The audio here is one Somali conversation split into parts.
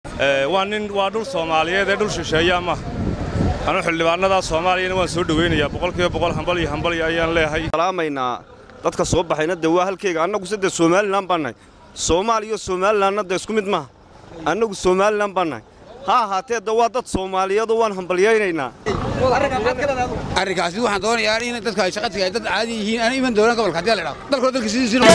waa nin waa dhul soomaaliyeed ee dhul shisheeya ma anu xildhibaanada soomaaliyana waan soo dhowaynayaa boqolkiiba boqol hambal iyo hambal ayaan leeyahay salaamaynaa dadka soo baxayna dee waa halkeyga annagu sadde somalilan baan nahay soomaaliya somalilanna dee isku mid maaha annagu somalilan baan nahay ha ahaatee de waa dad soomaaliyeedoo waan hambalyaynaynaa arrinkaasi waxaan doonayaa in dadka ay shaqo tagay dad caadi yihiin aan iman doonaan gobolka haddii la idhaahdo dalkoo dalka sidiisii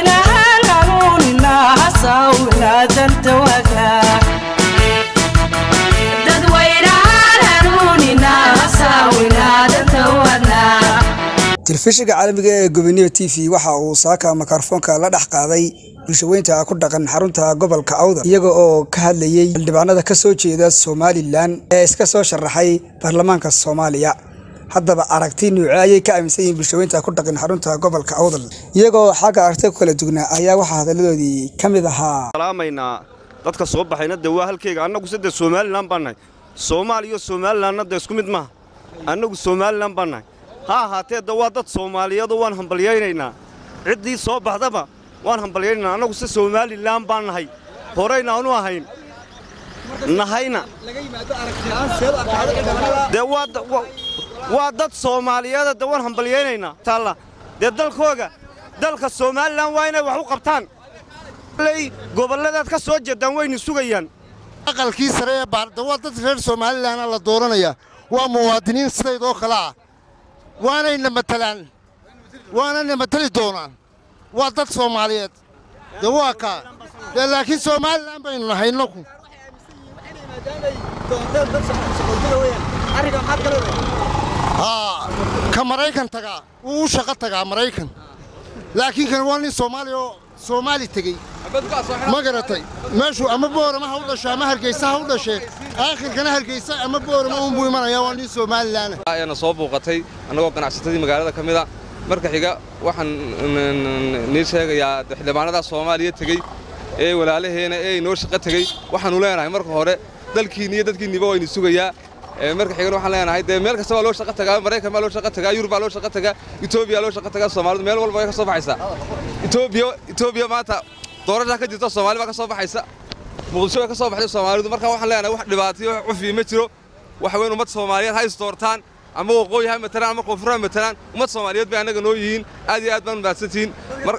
telefishinka caalamiga ee goboniyo t v waxa uu saaka mikrofoonka la dhex qaaday bulshaweynta ku dhaqan xarunta gobolka awdal iyaga oo ka hadlayey xildhibaanada ka soo jeeda somalilan ee iska soo sharaxay baarlamaanka soomaaliya haddaba aragti nuuce ayay ka aaminsan yihiin bulshaweynta ku dhaqan xarunta gobolka awdal iyagoo xagga aragtida ku kala dugnaa ayaa waxaa hadalladoodii ka mid ahaa salaamaynaa dadka soo baxayna dee waa halkeyga annagu sadde somalilan baan nahay soomaaliya somalilanna dee isku mid maaha annagu somalilan baan nahay ha ahaatee de waa dad soomaaliyeedoo waan hambalyaynaynaa ciddii soo baxdaba waan hambalyaynaynaa annagu se somalilan baan nahay horayna aanu ahayn nahayna dee waa dad soomaaliyeeda de waan hambalyaynaynaa taalla dee dalkooga dalka somalilan waa inay wax u qabtaan ley gobolladaad ka soo jeeddaan waynu sugayaan aqalkii sare ee baarda waa dad reer somalilanna la dooranayaa waa muwaadiniin sidaydoo kale ah waanayna matalaan waanayna matali doonaan waa dad soomaaliyeed dee waa kaa dee laakiin somalilan baynu nahay innaku haa ka maraykan tagaa wuu u shaqo tagaa maraykan laakiin kan waa nin soomaaliya oo soomaali tegey ma garatay meeshuu ama boorama ha u dhasho ama hargeysa ha u dhashee aakhirkana hargeysa ama boorama unbuu imanayaa waa nin somalilan ayaana soo buuqatay annagoo ganacsatadii magaalada ka mida marka xiga waxaan nii sheegayaa xildhibaanada soomaaliya tegey ee walaalaheena ee inoo shaqo tegey waxaannu leenahay marka hore dalkiinni iyo dadkiinniba waynu sugayaa marka xigana waxaan leenahay dee meel kasta waa loo shaqo tagaa maraykan baa loo shaqo tagaa yurub baa loo shaqo tagaa etoobiya loo shaqo tagaa soomaalidu meel walba way ka soo baxaysaa etoobiya etoobiya maanta doorashaa ka jirta soomaali baa ka soo baxaysa muqdisho way ka soo baxday soomaalidu marka waxaan leenahay wax dhibaatayo wax cufi ma jiro waxa weyn ummad soomaaliyeed ha isdoortaan ama waqooyi ha matalaan ama koonfur ha matalaan ummad soomaaliyeed bay annaga noo yihiin aad iyo aad baan mahadsantihiin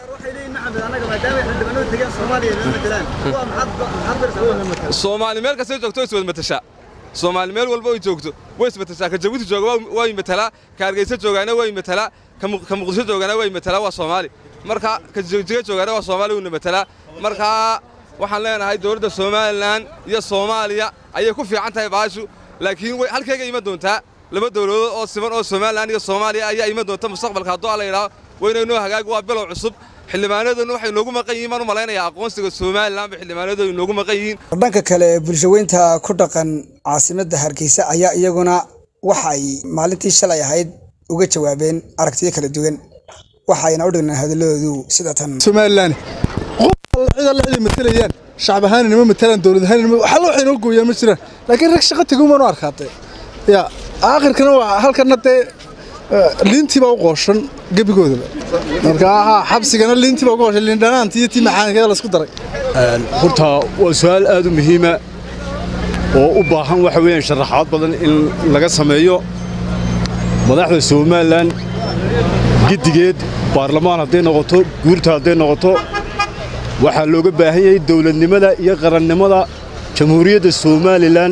soomaali meel kastay joogto iswad matashaa soomaali meel walba ay joogto way ismatashaa ka jabuuti jooga waa matalaa ka hargeysa joogaana waa matalaa ka muqdisho joogaana waa matalaa waa soomaali marka ka jiga joogaana waa soomaali wuuna matalaa markaa waxaan leenahay dowladda somalilan iyo soomaaliya ayay ku fiican tahay baashu laakiin way halkayga iman doontaa laba dowladood oo siman oo somalilan iyo soomaaliya ayaa iman doonta mustaqbalka hadduu alla yidhaho wayna inoo hagaag waa bilow cusub xildhibaanadooduna waxay noogu maqan yihiin baan u malaynayaa aqoonsiga somalilan bay xildhibaanadoodu noogu maqan yihiin dhanka kale bulshaweynta ku dhaqan caasimadda hargeysa ayaa iyaguna waxa ay maalintii shalay ahayd uga jawaabeen aragtiyo kala duwan waxayna u dhignaan hadalladoodu sida tan somalilan cid alle ciday matalayaan shacab ahaanina ma matalaan dowlad ahaanina waxalla waxay noo gooyaan ma jiraan laakiin rag shaqo tegin baan u arkaatay ya aakhirkana waa halkana dee liintii baa u qooshan gebigoodaba marka haa xabsigana liintii baa u qooshan liin dhanaanta iyo tii maxaankeeda la isku daray horta waa su'aal aad u muhiima oo u baahan waxa weeyaan sharaxaad badan in laga sameeyo madaxda somalilan giddigeed baarlamaan hadday noqoto guurta hadday noqoto waxaa looga baahan yahay dowladnimada iyo qarannimada jamhuuriyadda somalilan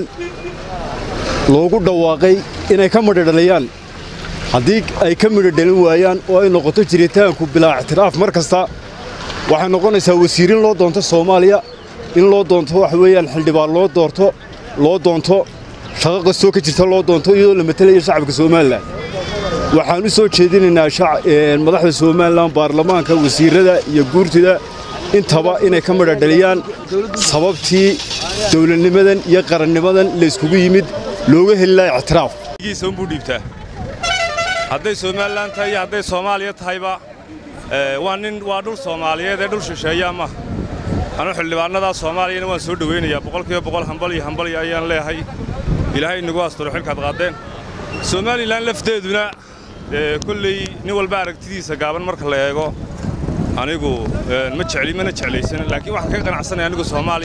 loogu dhawaaqay inay ka midhodhaliyaan haddii ay ka midhodhalin waayaan oo ay noqoto jiritaanku bilaa ictiraaf mar kasta waxay noqonaysaa wasiirin loo doonto soomaaliya in loo doonto waxa weeyaan xildhibaan loo doorto loo doonto shaqo kastoo ka jirta loo doonto iyadoo la matelayo shacabka somalilan waxaan u soo jeedinaynaa madaxda somalilan baarlamaanka wasiirrada iyo guurtida intaba inay ka midhodhaliyaan sababtii dowladnimadan iyo qarannimadan layskugu yimid looga heli laha ictiraaf giisa unbuu dhiibtaa hadday somalilan tahay iyo hadday soomaaliya tahayba waa nin waa dhul soomaaliyeed ee dhul shisheeya ma anu xildhibaanada soomaaliyana waan soo dhowaynayaa boqolkiiba boqol hambal iyo hambal ayaan leeyahay ilaahay inagu asturo xilkaad qaadeen somalilan lafteeduna kolley nin walba aragtidiisa gaaban marka la eego anigu ma jecli mana jeclaysan laakiin waxaan ka qanacsanaya anigu soomaaliya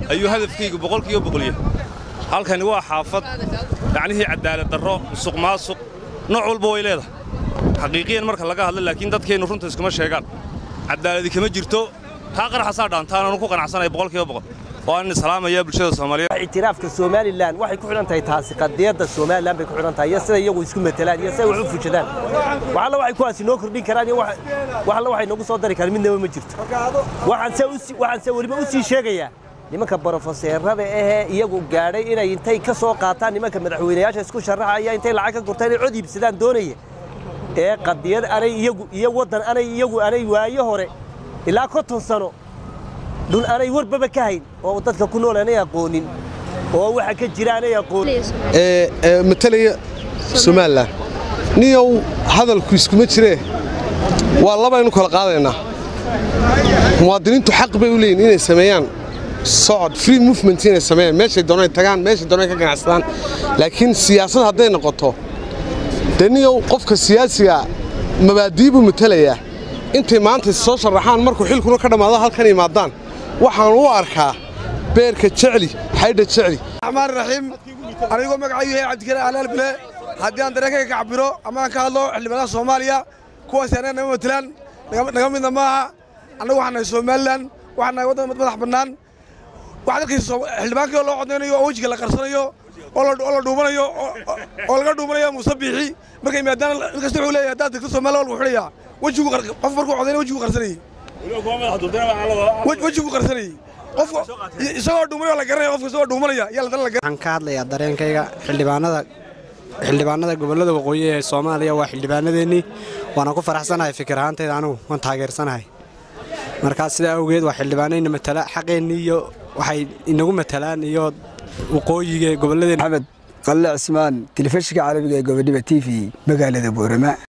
ayuu hadafkaygu boqolkiiba boqolya halkani waa xaafad yacnihii cadaalad darro musuq maasuq nooc walba way leedahay xaqiiqiyan marka laga hadla laakiin dadkeennu runta iskuma sheegaan cadaaladi kama jirto taa qaraxasaa dhaantaan aanu ku qanacsanaya boqolkiiba boqol oo aan salaamaya bulshada soomaaliyeed ictiraafka somalilan waxay ku xidhan tahay taasi qadiyadda somalilan bay ku xidhan tahay iyo sida iyagu isku matelaan iyo sida wax u fujadaan wax alla waxay kuwaasi noo kordhin karaan iyo wax alla waxay noogu soo dari karaan midnaba ma jirto waxaan se weliba u sii sheegayaa nimanka brofeseerada ahee iyagu gaadhay inay intay ka soo qaataan nimanka madaxweynayaasha isku sharaxaya intay lacag ka gurtaan inay cod iibsadaan doonaya ee qadiyad anay iyagu iyo waddan anay iyagu anay waayo hore ilaa konton sano dhul anay warbaba ka hayn oo dadka ku nool anay aqoonin oo waxa ka jira anay aqoonin matalaya somalilan niyow hadalku iskuma jiree waa labaynu kala qaadaynaa muwaadiniintu xaq bay u leeyihin inay sameeyaan socod free movement inay sameeyaan meeshay doonay tagaan meeshay doonay ka ganacsadaan laakiin siyaasad hadday noqoto dee niyow qofka siyaasiga mabaadii buu matalayaa intay maanta soo sharaxaan markuu xilkuna ka dhammaado halkan imaadaan waxaan u arkaa beerka jecli xaydha jecli raxmaan raxiim anigoo magacaygu yahay cabdikariin alaal bile haddii aan dareenkayga ka cabiro ama aan ka hadlo xildhibaanada soomaaliya kuwaasi annaga nama matelaan naga midna maaha annagu waxaan nahay somalilan waxaan nahay waddan madax bannaan waxaad arkaysa xildhibaankii oo loo codaynayo oo wejiga la qarsanayo oo la dhuumanayo oo laga dhuumanayo muuse biixi markay maadaana in kasta wuxuu leeyahay haddaad degto soomaaliya waa lagu xidhayaa wejigu qof markuu codayna wejigu qarsanayey wejigu qarsanayey qofka isagoo dhuumanaya la garanaya qofka isagoo dhuumanaya yaa ladana la waxaan ka hadlayaa dareenkayga xildhibaanada xildhibaanada gobollada waqooyi ee soomaaliya waa xildhibaanadeennii waana ku faraxsanahay fikir ahaantayda anigu waan taageersanahay markaa sidaa awgeed waa xildhibaanayna matala xaqeennii iyo waxay inagu matalaan iyo waqooyiga gobolladeen maxamed qalle cismaan telefishinka carabiga ee gobodhiba t v magaalada boorama